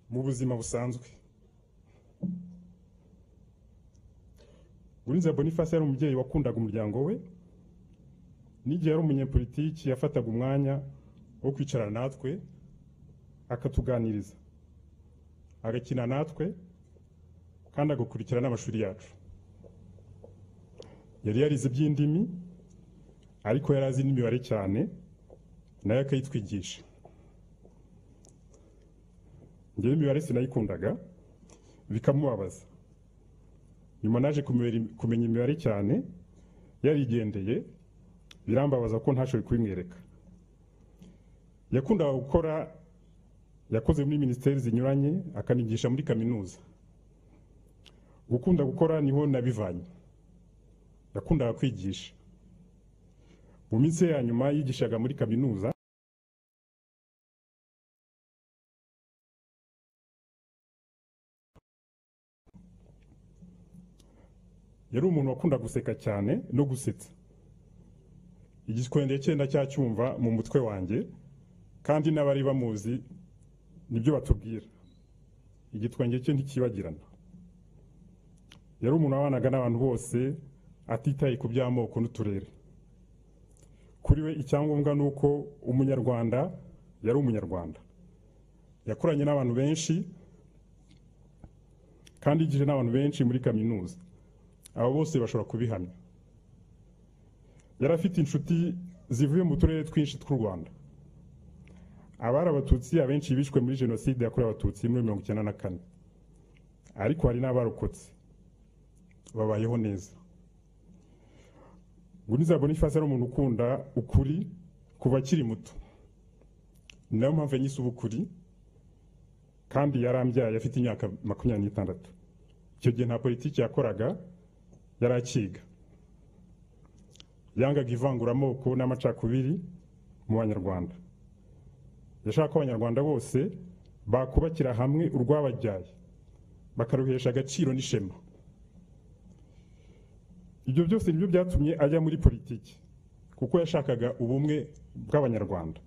mu buzima busanzwe Urinze Boniface yari umubyeyi wakundaga umuryango we n'igihe yari umunyepolitiki yafataga umwanya wo kwicarana natwe akatuganiriza agakina natwe kandi agakurikira n'amashuri yacu yari yarize iby'indimi ariko yari azi n'imibare cyane nayo akayitwigisha ngewe imibare sinayikundaga bikamubabaza nyuma naje kumenya imibare cyane yarigendeye birambabaza ko ntashoboye kubimwereka yakundaga gukora yakoze muri minisiteri zinyuranye akanigisha muri kaminuza gukunda gukora niho nabivanye yakundaga kwigisha mu minsi ya nyuma yigishaga muri kaminuza yari umuntu wakunda guseka cyane no gusetsa igiswende cyenda cyacyumva mu mutwe wanjye kandi n'abari bamuzi nibyo batubwira igitwenge cye ntikibagirana yari umuntu wabanaga n'abantu bose atitaye ku by'amoko n'uturere kuri we icyangombwa ni uko umunyarwanda yari umunyarwanda yakoranye n'abantu benshi kandi yigije n'abantu benshi muri kaminuza abo bose bashobora kubihamya yari afite inshuti zivuye mu turere twinshi tw'u rwanda abari abatutsi abenshi bishwe muri jenoside yakorewe abatutsi muri mirongo icyenda na kane ariko hari n'abarokotse babayeho neza guniza boniface ari umuntu ukunda ukuri kuva akiri muto ni nayo mpamvu yanyise ubukuri kandi yarambyaye afite imyaka makumyabiri n'itandatu icyo gihe nta politiki yakoraga yari akiga yangaga ivanguramoko n'amacakubiri mu banyarwanda yashaka ko abanyarwanda bose bakubakira hamwe urwababyaye bakaruhesha agaciro n'ishema ibyo byose nibyo byatumye ajya muri politiki kuko yashakaga ubumwe bw'abanyarwanda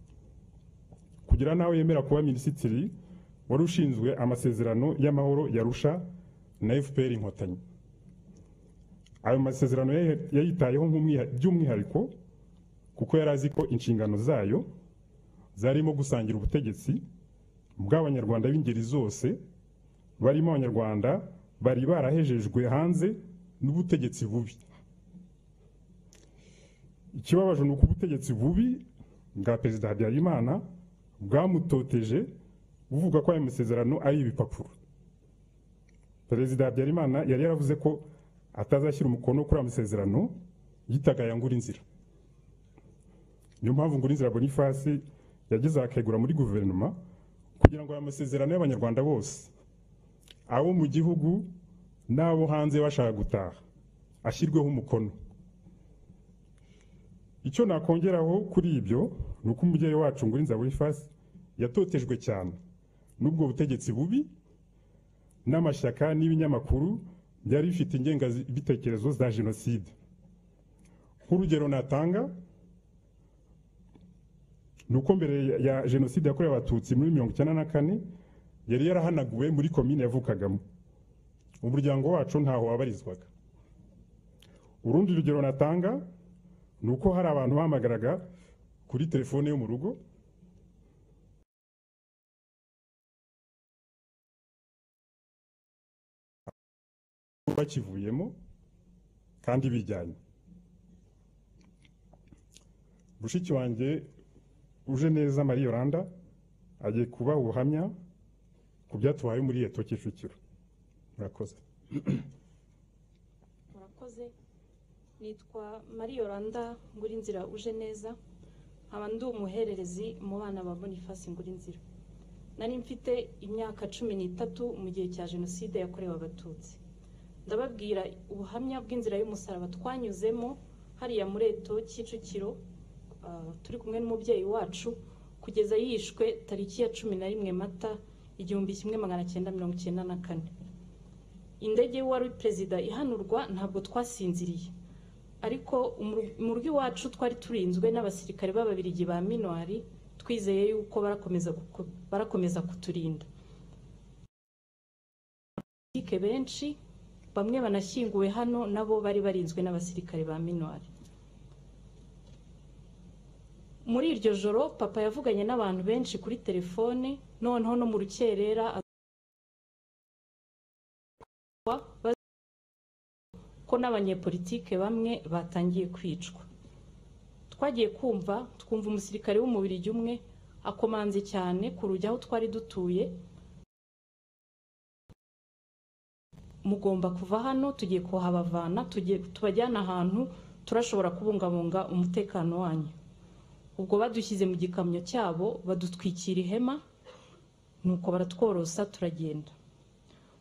kugira nawe yemera kuba minisitiri wari ushinzwe amasezerano y'amahoro yarusha na fpr inkotanyi ayo masezerano yayitayeho by'umwihariko kuko yari azi ko inshingano zayo zarimo gusangira ubutegetsi bw'abanyarwanda b'ingeri zose barimo abanyarwanda bari barahejejwe hanze n'ubutegetsi bubi ikibabaje ni uko ubutegetsi bubi bwa perezida habyarimana bwamutoteje buvuga ko ayo masezerano ari ibipapuro perezida habyarimana yari yaravuze ko atazashyira umukono kuri ayo masezerano yitaga aya ngura inzira niyo mpamvu ngura inzira boniface yageze akegura muri guverinoma kugira ngo aya masezerano y'abanyarwanda bose abo mu gihugu n'abo hanze bashaka gutaha ashyirweho umukono icyo nakongeraho kuri ibyo ni uko umubyeyi wacu ngurinza boniface yatotejwe cyane n'ubwo butegetsi bubi n'amashyaka n'ibinyamakuru byari bifite ingengabitekerezo za jenoside nk'urugero natanga ni uko mbere ya jenoside yakorewe abatutsi muri mirongo icyenda na kane yari yarahanaguwe muri komine yavukagamo umuryango wacu ntaho wabarizwaga urundi rugero natanga ni uko hari abantu bahamagaraga kuri telefone yo mu rugo bakivuyemo kandi bijyanye mushiki wanjye uje neza marie yoranda agiye kubaha ubuhamya ku byatubaye muri eto kicukiro murakoze murakoze nitwa marie yoranda ngurinzira uje neza nkaba ndi umuhererezi mu bana ba boniface ngurinzira nari mfite imyaka cumi n'itatu mu gihe cya jenoside yakorewe abatutsi ndababwira ubuhamya bw'inzira y'umusaraba twanyuzemo hariya muri eto kicukiro turi kumwe n'umubyeyi wacu kugeza yishwe tariki ya cumi na rimwe mata igihumbi kimwe magana cyenda mirongo icyenda na kane indege wari perezida ihanurwa ntabwo twasinziriye ariko mu rugo iwacu twari turinzwe n'abasirikare b'ababirigi ba minuwari twizeye yuko barakomeza guko- barakomeza kuturinda politike benshi bamwe banashyinguwe hano nabo bari barinzwe n'abasirikare ba minuari muri iryo joro papa yavuganye n'abantu benshi kuri telefone noneho no mu rukerera aza- ko n'abanyepolitike bamwe batangiye kwicwa twagiye kumva twumva umusirikare w'umubirigi umwe akomanze cyane ku rujya aho twari dutuye mugomba kuva hano tugiye kuhabavana tugiye tubajyana ahantu turashobora kubungabunga umutekano wanyu ubwo badushyize mu gikamyo cyabo badutwikira ihema nuko baratworosa turagenda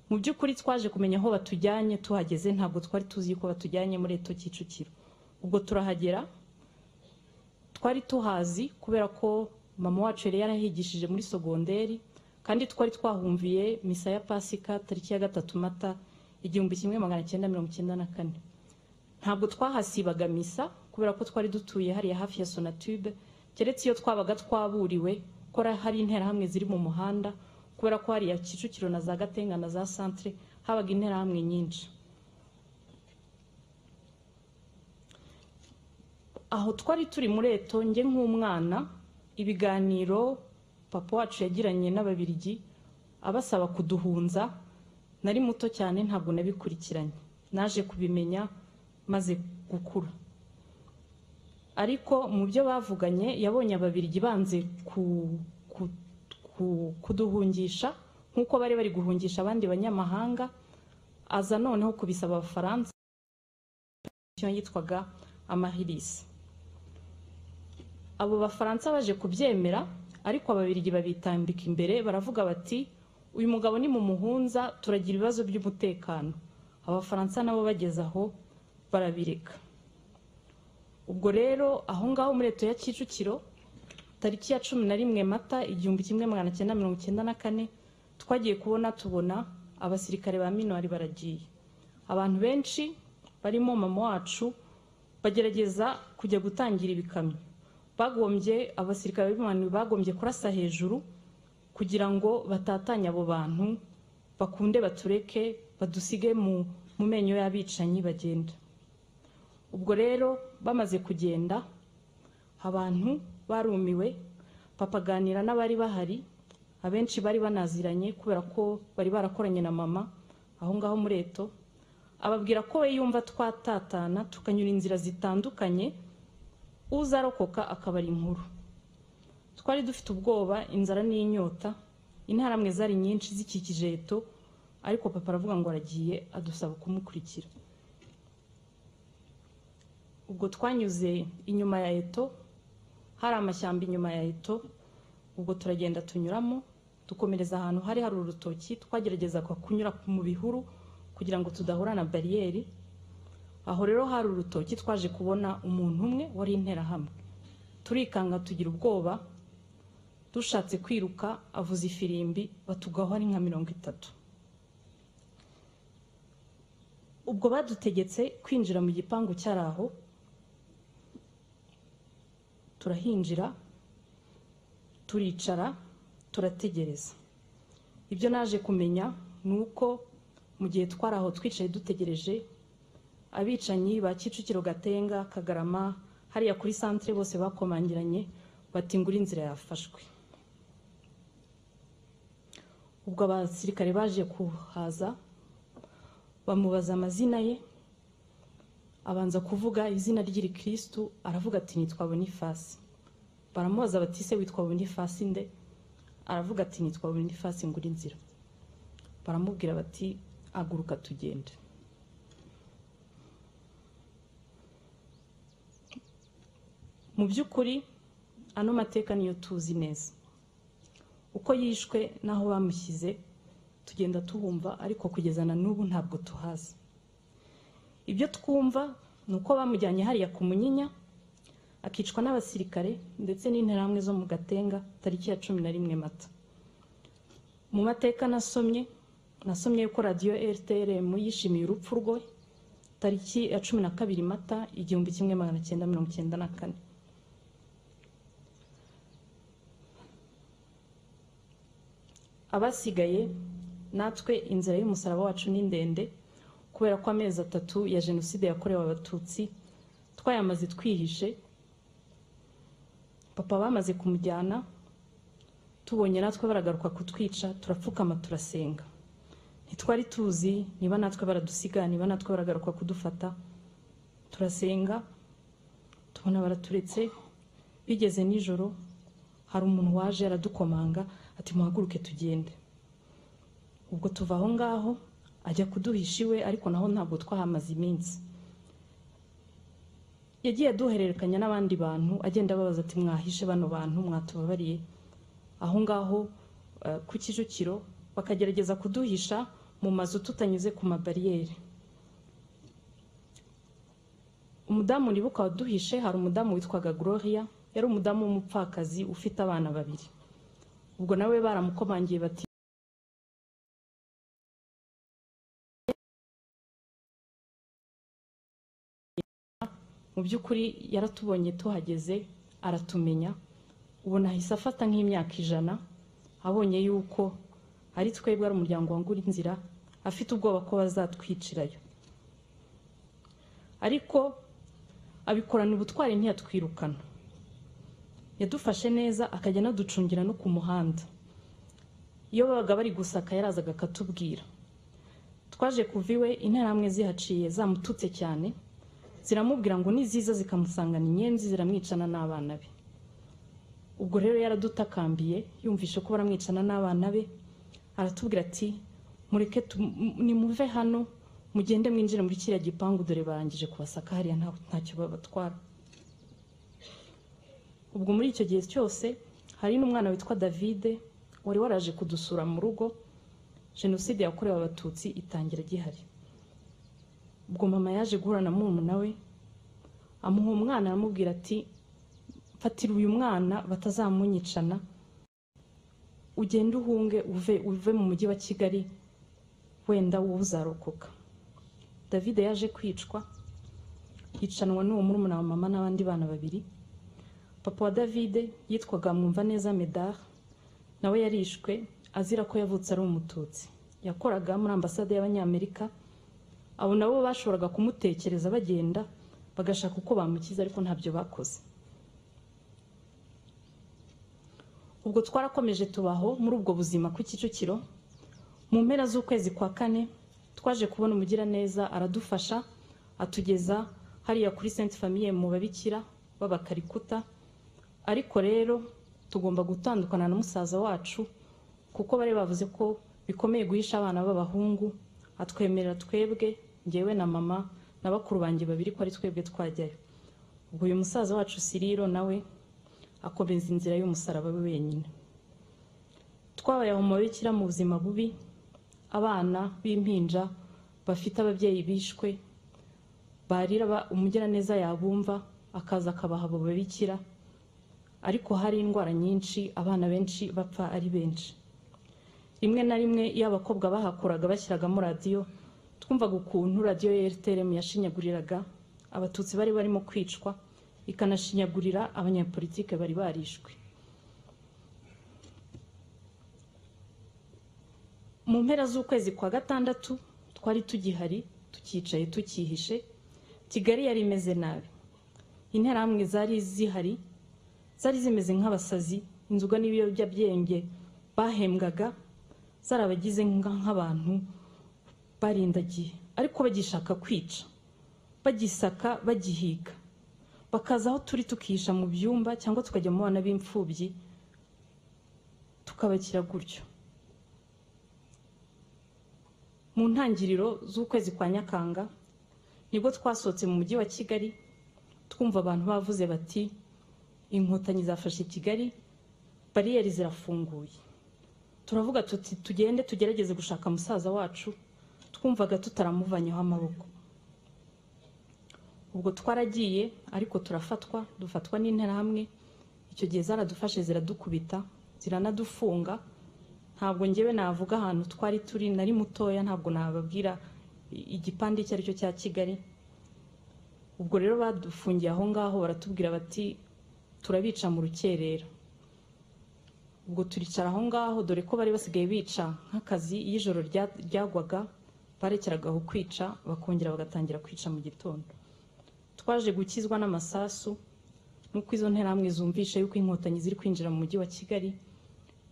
mu by'ukuri twaje kumenya aho batujyanye tuhageze ntabwo twari tuzi ko batujyanye muri eto kicukiro ubwo turahagera twari tuhazi kubera ko mama wacu yari yarahigishije muri sogonderi kandi twari twahumviye misa ya pasika tariki ya gatatu mata igihumbi kimwe magana cyenda mirongo icyenda na kane ntabwo twahasibaga misa kubera ko twari dutuye hariya hafi ya sonatube keretse iyo twabaga twaburiwe ko ra- hari interahamwe ziri mu muhanda kubera ko hariya kicukiro na za gatenga na za santere habaga interahamwe nyinshi aho twari turi muri eto njye nk'umwana ibiganiro papa wacu yagiranye n'ababirigi abasaba kuduhunza nari muto cyane ntabwo nabikurikiranye naje kubimenya maze gukura ariko mu byo bavuganye yabonye ababirigi banze ku- ku- ku- kuduhungisha nk'uko bari bari guhungisha abandi banyamahanga aza noneho kubisaba abafaransa iyo yitwaga amahirisi abo bafaransa baje kubyemera ariko ababirigi babitambika imbere baravuga bati uyu mugabo ni mu muhunza turagira ibibazo by'umutekano abafaransa nabo bageze aho barabireka ubwo rero aho ngaho muri leta ya kicukiro tariki ya cumi na rimwe mata igihumbi kimwe magana cyenda mirongo icyenda na kane twagiye kubona tubona abasirikare ba minuari baragiye abantu benshi barimo mama wacu bagerageza kujya gutangira ibikamyo bagombye abasirikare ba minuari bagombye kurasa hejuru kugira ngo batatanye abo bantu bakunde batureke badusige mu mu menyo y'abicanyi bagenda ubwo rero bamaze kugenda abantu barumiwe papa aganira n'abari bahari abenshi bari banaziranye kubera ko bari barakoranye na mama aho ngaho muri eto ababwira ko we yumva twatatana tukanyura inzira zitandukanye uzarokoka akaba ari inkuru twari dufite ubwoba inzara n'inyota intaramwe zari nyinshi zikikije eto ariko papa aravuga ngo aragiye adusaba kumukurikira ubwo twanyuze inyuma ya eto hari amashyamba inyuma ya eto ubwo turagenda tunyuramo dukomereza ahantu hari hari urutoki twageragezaga kunyura mu bihuru kugira ngo tudahura na bariyeri aho rero hari urutoki twaje kubona umuntu umwe wari interahamwe turikanga tugira ubwoba dushatse kwiruka avuza ifirimbi batugaho ari nka mirongo itatu ubwo badutegetse kwinjira mu gipangu cyari aho turahinjira turicara turategereza ibyo naje kumenya ni uko mu gihe twari aho twicaye dutegereje abicanyi ba kicukiro gatenga kagarama hariya kuri santire bose bakomangiranye bati ngura inzira yafashwe ubwo abasirikare baje kuhaza bamubaza amazina ye abanza kuvuga izina ry'irikristu aravuga ati nitwa bonifasi baramubaza bati se witwa bonifasi nde aravuga ati nitwa bonifasi ngura inzira baramubwira bati aguruka tugende mu by'ukuri ano mateka niyo tuzi neza uko yishwe n'aho bamushyize tugenda tuhumva ariko kugeza na n'ubu ntabwo tuhazi ibyo twumva ni uko bamujyanye hariya ku munyinya akicwa n'abasirikare ndetse n'interahamwe zo mu gatenga tariki ya cumi na rimwe mata mu mateka nasomye nasomye yuko radiyo rtrm yishimiye urupfu rwe tariki ya cumi na kabiri mata igihumbi kimwe magana cyenda mirongo icyenda na kane abasigaye natwe inzira y'umusaraba wacu ni ndende kubera ko amezi atatu ya jenoside yakorewe abatutsi twayamaze twihishe papa bamaze kumujyana tubonye natwe baragaruka kutwica turapfukama turasenga ntitwari tuzi niba natwe baradusiga niba natwe baragaruka kudufata turasenga tubona baraturetse bigeze nijoro hari umuntu waje aradukomanga ati muhaguruke tugende ubwo tuva aho ngaho ajya kuduhisha iwe ariko naho ntabwo twahamaze iminsi yagiye aduhererekanya n'abandi bantu agenda ababaza ati mwahishe bano bantu mwatubabariye aho ngaho eh, ku kicukiro bakagerageza kuduhisha mu mazu tutanyuze ku mabariyeri umudamu nibuka waduhishe hari umudamu witwaga gloria yari umudamu w'umupfakazi ufite abana babiri ubwo nawe baramukomangiye bati mu by'ukuri yaratubonye tuhageze aratumenya ubona ahise afata nk'imyaka ijana abonye yuko ari twebwe ari umuryango wangura inzira afite ubwoba ko bazatwicirayo ariko abikorana ubutwari ntiyatwirukana yadufashe neza akajya anaducungira no ku muhanda iyo babaga bari gusaka yarazaga akatubwira twaje kuva iwe interahamwe zihaciye zamututse cyane ziramubwira ngo niziza zikamusangana inyenzi ziramwicana n'abana be ubwo rero yaradutakambiye yumvishe ko baramwicana n'abana be aratubwira ati mureke tu- m- nimuve hano mugende mwinjire muri kiriya gipangu dore barangije kubasaka hariya nta- ntacyo babatwara ubwo muri icyo gihe cyose hari n'umwana witwa davide wari waraje kudusura mu rugo jenoside yakorewe abatutsi itangira gihari ubwo mama yaje guhura na murumuna we amuha umwana aramubwira ati fatira uyu mwana batazamunyicana ugende uhunge uve uve mu mujyi wa kigali wenda wowe uzarokoka davide yaje kwicwa yicanwa n'uwo murumuna wa mama n'abandi bana babiri papa wa davide yitwaga mwumva neza medard nawe yarishwe azira ko yavutse ari umututsi yakoraga muri ambasade y'abanyamerika abo nabo bashoboraga kumutekereza bagenda bagashaka uko bamukiza ariko ntabyo bakoze ubwo twarakomeje tubaho muri ubwo buzima ku kicukiro mu mpera z'ukwezi kwa kane twaje kubona umugiraneza aradufasha atugeza hariya kuri sainte famille mu babikira b'abakarikuta ariko rero tugomba gutandukana na musaza wacu kuko bari bavuze ko bikomeye guhisha abana b'abahungu atwemerera twebwe ngewe na mama na bakuru banjye babiri ko ari twebwe twajyayo ubwo uyu musaza wacu siriro nawe akomeza inzira y'umusaraba we wenyine twabayeho mu babikira mu buzima bubi abana b'impinja bafite ababyeyi bishwe barira ba- umugiraneza yabumva akaza akabaha abo babikira ariko hari indwara nyinshi abana benshi bapfa ari benshi rimwe na rimwe iyo abakobwa bahakoraga bashyiragamo radiyo twumvaga ukuntu radiyo ya rtrm yashinyaguriraga abatutsi bari barimo kwicwa ikanashinyagurira abanyapolitike bari barishwe mu mpera z'ukwezi kwa gatandatu twari tugihari tukicaye tukihishe kigali yari imeze nabi interahamwe zari zihari zari zimeze nk'abasazi inzoga n'ibiyobyabwenge bahembwaga zarabagize nka- nk'abantu barindagiye ariko bagishaka kwica bagisaka bagihiga bakaza aho turi tukihisha mu byumba cyangwa tukajya mu bana b'imfubyi tukabakira gutyo mu ntangiriro z'ukwezi kwa nyakanga nibwo twasohotse mu mujyi wa kigali twumva abantu bavuze bati inkotanyi zafashe kigali bariyeri zirafunguye turavuga tuti tugende tugerageze gushaka musaza wacu twumvaga tutaramuvanyeho amaboko ubwo twaragiye ariko turafatwa dufatwa n'interahamwe icyo gihe zaradufashe ziradukubita ziranadufunga ntabwo ngewe navuga ahantu twari turi nari mutoya ntabwo nababwira i- igipande icyo ari cyo cya kigali ubwo rero badufungiye aho ngaho baratubwira bati turabica mu rukerera ubwo turicara aho ngaho dore ko bari basigaye bica nk'akazi iyo ijoro rya- ryagwaga barekeragaho kwica bakongera bagatangira kwica mu gitondo twaje gukizwa n'amasasu nk'uko izo nterahamwe zumvisha yuko inkotanyi ziri kwinjira mu mujyi wa kigali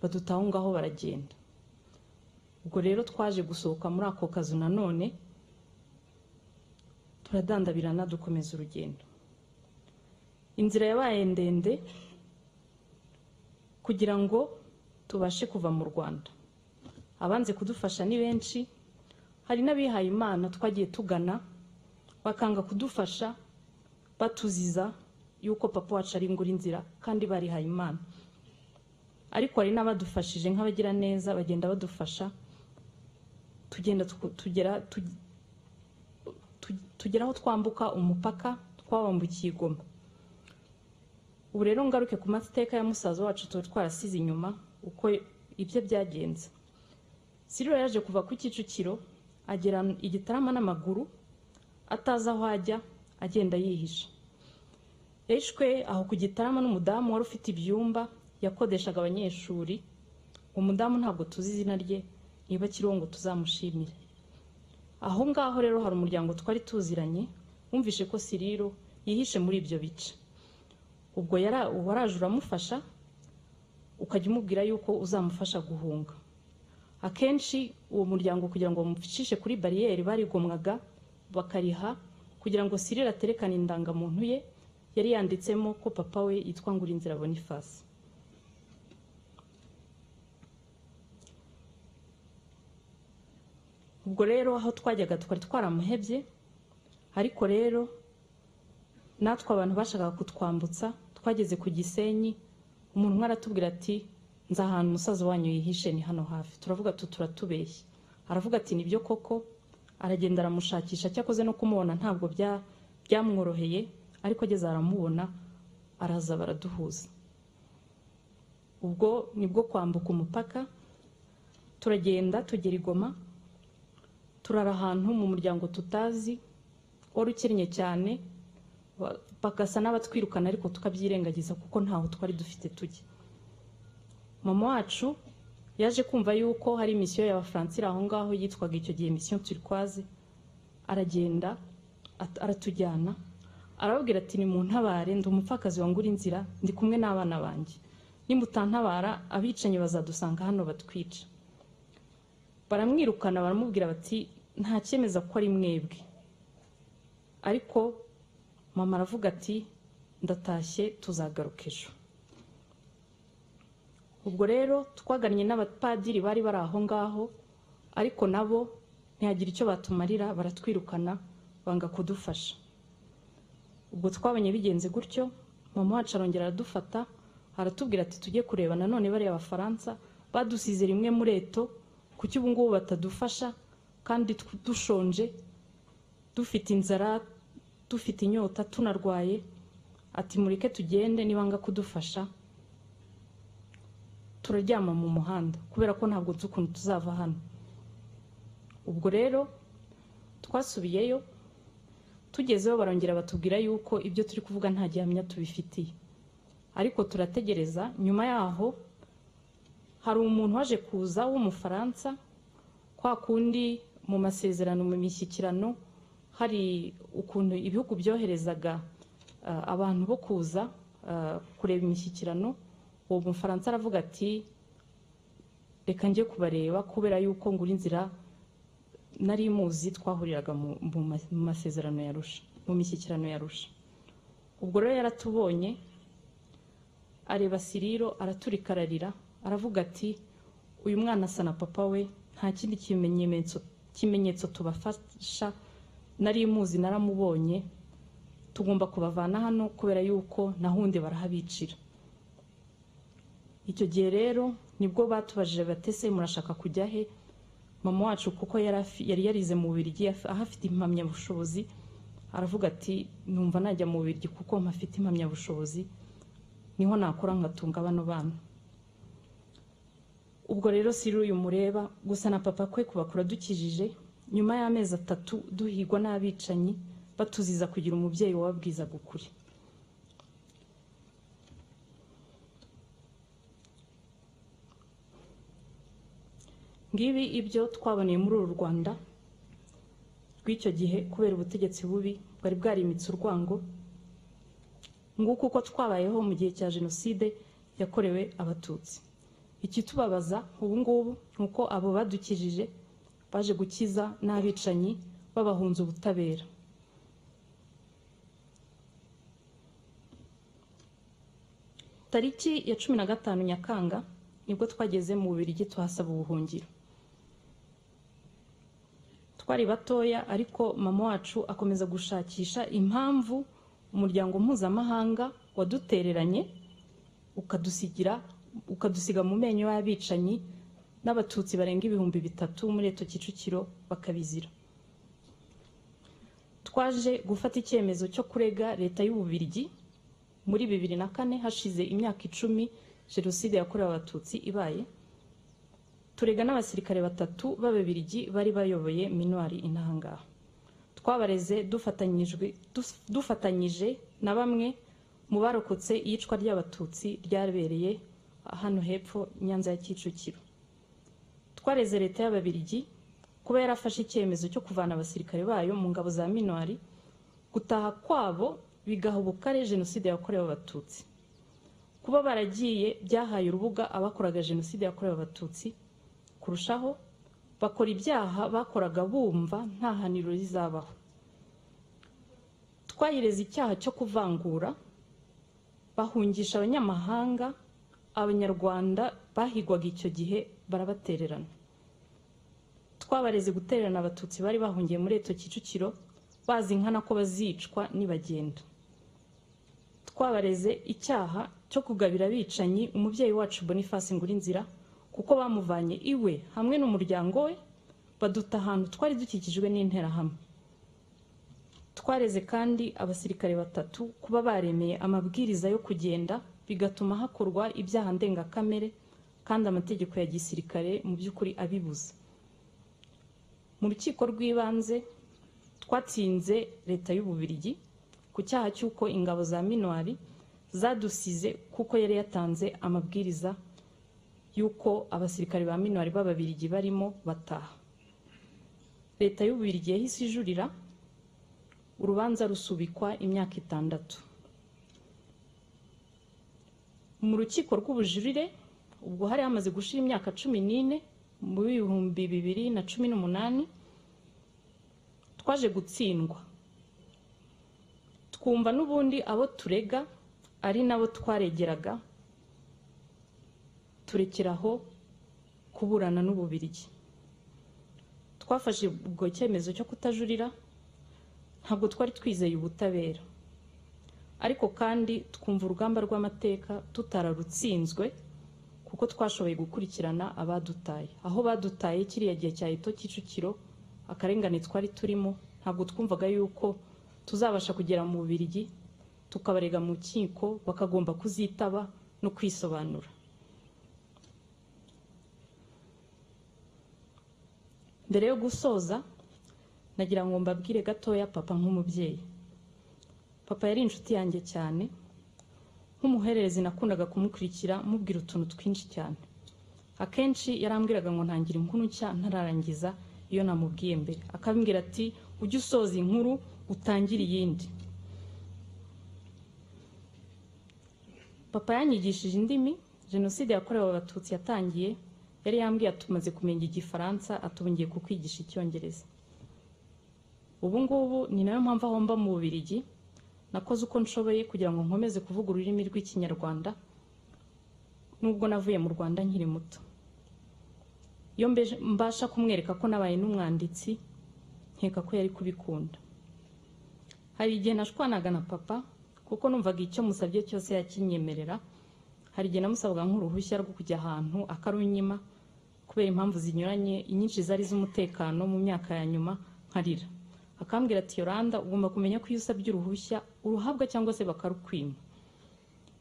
baduta aho ngaho baragenda ubwo rero twaje gusohoka muri ako kazu nanone turadandabirana dukomeza urugendo inzira yabaye ndende kugira ngo tubashe kuva mu rwanda abanze kudufasha ni benshi hari n'abihaye imana twagiye tugana bakanga kudufasha batuziza yuko papa wacu ari ngura inzira kandi barihaye imana ariko hari n'abadufashije nk'abagira neza bagenda badufasha tugenda tuku- tugera tu- tu- tugera aho twambuka umupaka twabambukiye i goma ubu rero ngaruke ku mateka ya musaza wacu tuba twarasize inyuma uko ibyo byagenze siriro yaje kuva ku kicukiro agera i gitarama n'amaguru atazi aho ajya agenda yihisha yishwe aho ku gitarama n'umudamu wari ufite ibyumba yakodeshaga abanyeshuri umudamu ntabwo tuzi izina rye niba kiriho ngo tuzamushimire aho ngaho rero hari umuryango twari tuziranye wumvishe ko siriro yihishe muri ibyo bice ubwo yara waraje uramufasha ukajya umubwira yuko uzamufasha guhunga akenshi uwo muryango kugira ngo bamucishe kuri bariyeri barigomwaga bakariha kugira ngo sirira aterekane indangamuntu ye yari yanditsemo ko papa we yitwa ngurinzira boniface ubwo rero aho twajyaga twari twaramuhebye ariko rero natwe abantu bashakaga kutwambutsa twageze ku gisenyi umuntu umwe aratubwira ati nzi ahantu umusaza wanyu yihishe ni hano hafi turavuga tu turatubeshye aravuga ati nibyo koko aragenda aramushakisha cyakoze no kumubona ntabwo bya- byamworoheye ariko ageze aramubona araza baraduhuza ubwo nibwo kwambuka umupaka turagenda tugera i Goma turara ahantu mu muryango tutazi wari ukennye cyane ba- bagasa n'abatwirukana ariko tukabyirengagiza kuko ntaho twari dufite tujya mama wacu yaje kumva yuko hari misiyo y'abafaransira aho ngaho yitwaga icyo gihe misiyo turikwaze aragenda at- aratujyana arababwira ati ni mu ntabare ndi umupfakazi wangura inzira ndi kumwe n'abana banjye nimutantabara abicanyi bazadusanga hano batwica baramwirukana baramubwira bati nta cyemeza ko ari mwebwe ariko mama aravuga ati ndatashye tuzagaruka ejo ubwo rero twagannye n'abapadiri bari bari aho ngaho ariko nabo ntihagira icyo batumarira baratwirukana banga kudufasha ubwo twabonye bigenze gutyo mama wacu arongera aradufata aratubwira ati tujye kureba nanone bariya abafaransa badusize rimwe muri eto kuki ubu ngubu batadufasha kandi tw- dushonje dufite inzara dufite inyota tunarwaye ati mureke tugende nibanga kudufasha turaryama mu muhanda kubera ko ntabwo nzi ukuntu tuzava hano ubwo rero twasubiyeyo tugezeho barongera batubwira yuko ibyo turi kuvuga nta gihamya tubifitiye ariko turategereza nyuma yaho hari umuntu waje kuza w'umufaransa kwa kundi mu masezerano mu mishyikirano hari ukuntu ibihugu byoherezaga ah, abantu bo kuza ah, kureba imishyikirano uwo mufaransa aravuga ati reka njye kubareba kubera yuko ngura inzira nari muzi twahuriraga mu mu ma- mu masezerano ya rusha mu mishyikirano ya rusha ubwo rero yaratubonye areba siriro araturikararira aravuga ati uyu mwana asa na papa we nta kindi kimenyetso kimenyetso tubafasha nari muzi naramubonye tugomba kubavana hano kubera yuko nahundi barahabicira icyo gihe rero nibwo batubajije batese murashaka kujya he mama wacu kuko yari afi- yari yarize mu Bubiligi afi- ahafite impamyabushobozi aravuga ati numva najya mu Bubiligi kuko mpafite impamyabushobozi niho nakora ngatunga bano bana ubwo rero siri uyu mureba gusa na papa kwe kuba kuradukijije nyuma y'amezi atatu duhigwa n'abicanyi batuziza kugira umubyeyi wababwizaga ukuri ngibi ibyo twaboneye muri uru rwanda rw'icyo gihe kubera ubutegetsi bubi bwari bwarimitse urwango nguko uko twabayeho mu gihe cya jenoside yakorewe abatutsi ikitubabaza ubu ngubu ni uko abo badukijije baje gukiza n'abicanyi babahunze ubutabera tariki ya cumi na gatanu nyakanga nibwo twageze mu bubirigi tuhasaba ubuhungiro twari batoya ariko mama wacu akomeza gushakisha impamvu umuryango mpuzamahanga wadutereranye ukadusigira ukadusiga mu menyo y'abicanyi n'abatutsi barenga ibihumbi bitatu muri eto kicukiro bakabizira twaje gufata icyemezo cyo kurega leta y'ububirigi muri bibiri na kane hashize imyaka icumi jenoside yakorewe abatutsi ibaye turega n'abasirikare batatu b'ababirigi bari bayoboye minwari intahangaha twabareze dufatanyijwe dus- dufatanyije na bamwe mu barokotse iyicwa ry'abatutsi ryabereye hano hepfo nyanza ya kicukiro twareze leta y'ababirigi kuba yarafashe icyemezo cyo kuvana abasirikare bayo mu ngabo za minwari gutaha kwabo bigaha ubukare jenoside yakorewe abatutsi kuba baragiye byahaye urubuga abakoraga jenoside yakorewe abatutsi kurushaho bakora ibyaha bakoraga bumva nta haniro rizabaho twayireze icyaha cyo kuvangura bahungisha abanyamahanga abanyarwanda bahigwaga icyo gihe barabatererana twabareze gutererana abatutsi bari bahungiye muri eto kicukiro bazi nkana ko bazicwa nibagenda twabareze icyaha cyo kugabira abicanyi umubyeyi wacu boniface inzira kuko bamuvanye iwe hamwe n'umuryango we baduta ahantu twari dukikijwe n'interahamwe twareze kandi abasirikare batatu kuba baremeye amabwiriza yo kugenda bigatuma hakorwa ibyaha ndengakamere kandi amategeko ya gisirikare mu by'ukuri abibuza mu rukiko rw'ibanze twatsinze leta y'ububirigi ku cyaha cy'uko ingabo za minwari zadusize kuko yari yatanze amabwiriza y'uko abasirikare ba minwari b'ababirigi barimo bataha leta y'ububirigi yahise ijurira urubanza rusubikwa imyaka itandatu mu rukiko rw'ubujurire ubwo hari hamaze gushira imyaka cumi n'ine mu bihumbi bibiri na cumi n'umunani twaje gutsindwa twumva n'ubundi abo turega ari nabo twaregeraga turekeraho kuburana n'ububirigi twafashe ubwo cyemezo cyo kutajurira ntabwo twari twizeye ubutabera ariko kandi twumva urugamba rw'amateka tutararutsinzwe kuko twashoboye gukurikirana abadutaye aho badutaye kiriya gihe cya eto kicukiro akarengane twari turimo ntabwo twumvaga yuko tuzabasha kugera mu bubirigi tukabarega mu nkiko bakagomba kuzitaba no kwisobanura mbere yo gusoza nagira ngo mbabwire gatoya papa nk'umubyeyi papa yari inshuti yanjye cyane nk'umuhererezi nakundaga kumukurikira mubwira utuntu twinshi cyane akenshi yarambwiraga ngo ntangira inkuru nshya ntararangiza iyo namubwiye mbere akambwira ati ujye usoza inkuru utangire iyindi papa yanyigishije indimi jenoside yakorewe abatutsi yatangiye yari yambwiye atumaze kumenya igifaransa atubongiye kukwigisha icyongereza ubu ngubu ni nayo mpamvu aho mba mu bubirigi nakoze uko nshoboye kugira ngo nkomeze kuvuga ururimi rw'ikinyarwanda nubwo navuye mu rwanda nkiri muto iyo mbeje- mbasha kumwereka ko nabaye n'umwanditsi nkeka ko yari kubikunda hari igihe nashwanaga na papa kuko numvaga icyo musabye cyose yakinyemerera hari igihe namusabaga nk'uruhushya rwo kujya ahantu akarunyima kubera impamvu zinyuranye inyinshi zari iz'umutekano mu myaka ya nyuma nkarira akambwira ati yoranda ugomba kumenya ko iyo usabye uruhushya uruhabwa cyangwa se bakarukwima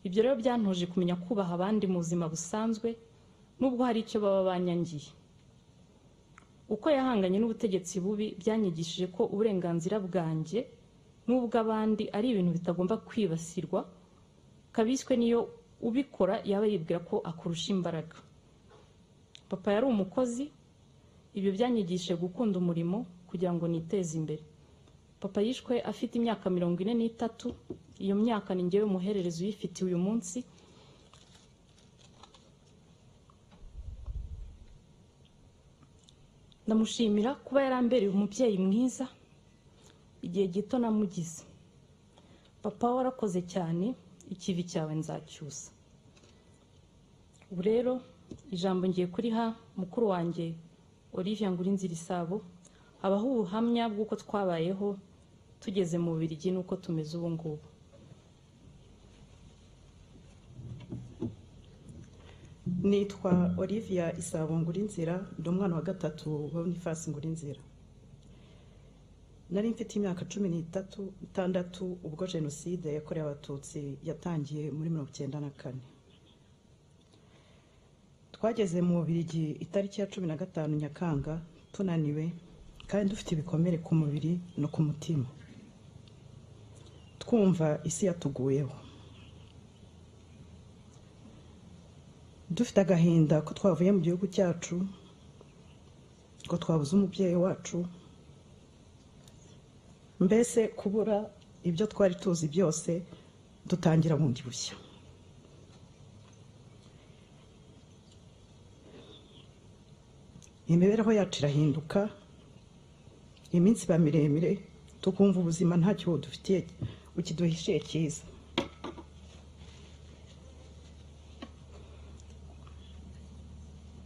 ibyo rero byantoje kumenya kubaha abandi mu buzima busanzwe nubwo hari icyo baba banyangiye uko yahanganye n'ubutegetsi bubi byanyigishije ko uburenganzira bwanjye n'ubw'abandi ari ibintu bitagomba kwibasirwa kabiswe niyo ubikora yaba yibwira ko akurusha imbaraga papa yari umukozi ibyo byanyigishije gukunda umurimo kugira ngo niteze imbere papa yishwe afite imyaka mirongo ine n'itatu iyo myaka ni ngewe muhererezi uyifitiye uyu munsi ndamushimira kuba yarambereye umubyeyi mwiza igihe gito namugize papa warakoze cyane ikivi cyawe nzacyusa ubu rero ijambo ngiye kuriha mukuru wanjye Olivia Ngurinzira Isabo habaho ubuhamya bw'uko twabayeho tugeze mu Bubiligi n'uko tumeze ubu ngubu nitwa Olivia Isabo Ngurinzira ndi umwana wa gatatu wa Boniface Ngurinzira nari mfite imyaka cumi n'itatu itandatu ubwo jenoside yakorewe abatutsi yatangiye muri mirongo icyenda na kane twageze mu Bubiligi itariki ya cumi na gatanu nyakanga tunaniwe kandi dufite ibikomere ku mubiri no ku mutima twumva isi yatuguyeho dufite agahinda ko twavuye mu gihugu cyacu ko twabuze umubyeyi wacu mbese kubura ibyo twari tuzi byose dutangira bundi bushya imibereho yacu irahinduka iminsi iba miremire tukumva ubuzima ntacyo budufitiye ukiduhishiye cyiza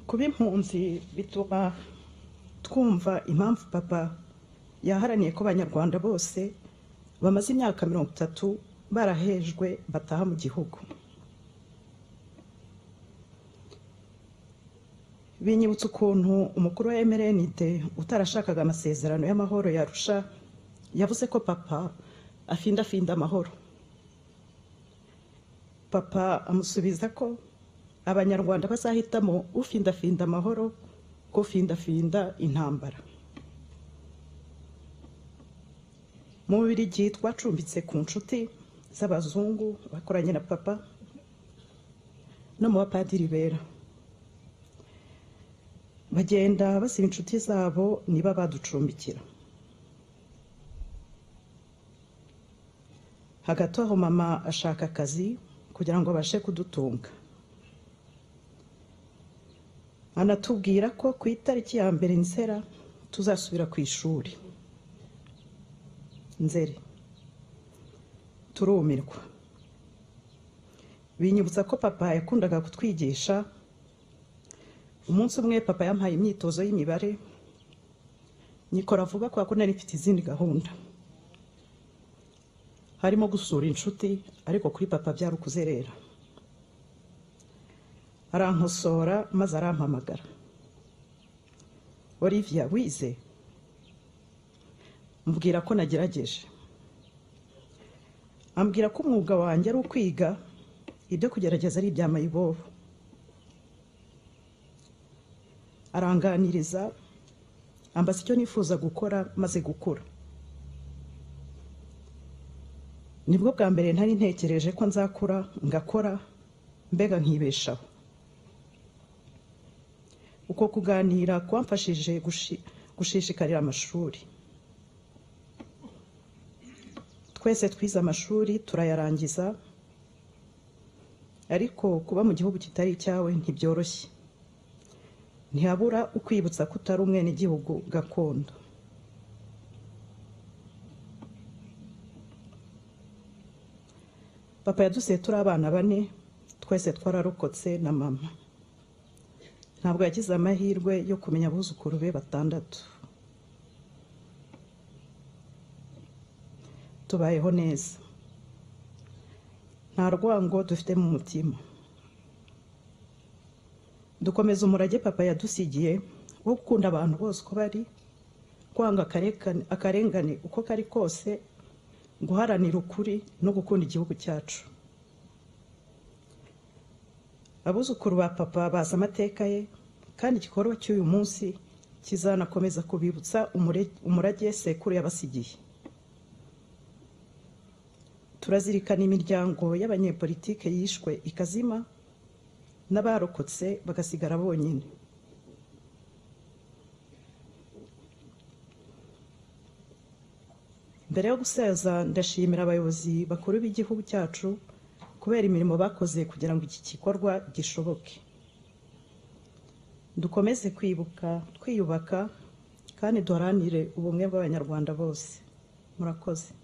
kuba impunzi bituma twumva impamvu papa yaharaniye ko abanyarwanda bose bamaze imyaka mirongo itatu barahejwe bataha mu gihugu binyibutsa ukuntu umukuru wa mrnt utarashakaga amasezerano y'amahoro yarusha yavuze ko papa afindafinda amahoro papa amusubiza ko abanyarwanda bazahitamo ufindafinda amahoro ko ufindafinda intambara mu bubirigi twacumbitse ku nshuti z'abazungu bakoranye na papa no mu bapadiri bera bagenda basiba inshuti zabo niba baducumbikira hagati aho mama ashaka akazi kugira ngo abashe kudutunga anatubwira ko ku itariki ya mbere nzera tuzasubira ku ishuri nzere turumirwa binyibutsa ko papa yakundaga kutwigisha umunsi umwe papa yampaye imyitozo y'imibare nyikora vuba kubera ko nari mfite izindi gahunda harimo gusura inshuti ariko kuri papa byari ukuzerera arankosora maze arampamagara Olivia wize mbwira ko nagerageje ambwira ko umwuga wanjye ari ukwiga ibyo kugerageza ari ibya mayibobo aranganiriza ambaza icyo nifuza gukora maze gukura nibwo bwa mbere ntari ntekereje ko nzakura ngakora mbega nkibeshaho uko kuganira kwamfashije gushishikarira amashuri twese twize amashuri turayarangiza ariko kuba mu gihugu kitari icyawe ntibyoroshye ntihabura ukwibutsa ko utari umwenegihugu gakondo papa yadusiye turi abana bane twese twararokotse na mama ntabwo yagize amahirwe yo kumenya abuzukuru be batandatu tubayeho neza nta rwango dufite mu mutima dukomeza umurage papa yadusigiye wo gukunda abantu bose uko bari kwanga akarengane uko kari kose guharanira ukuri no gukunda igihugu cyacu abuzukuru ba papa bazi amateka ye kandi igikorwa cy'uyu munsi kizanakomeza kubibutsa umurage sekuru yabasigiye turazirikana imiryango y'abanyepolitike yishwe ikazima n'abarokotse bagasigara bonyine mbere yo guseza ndashimira abayobozi bakuru b'igihugu cyacu kubera imirimo bakoze kugira ngo iki gikorwa gishoboke dukomeze kwibuka twiyubaka kandi duharanire ubumwe bw'abanyarwanda bose murakoze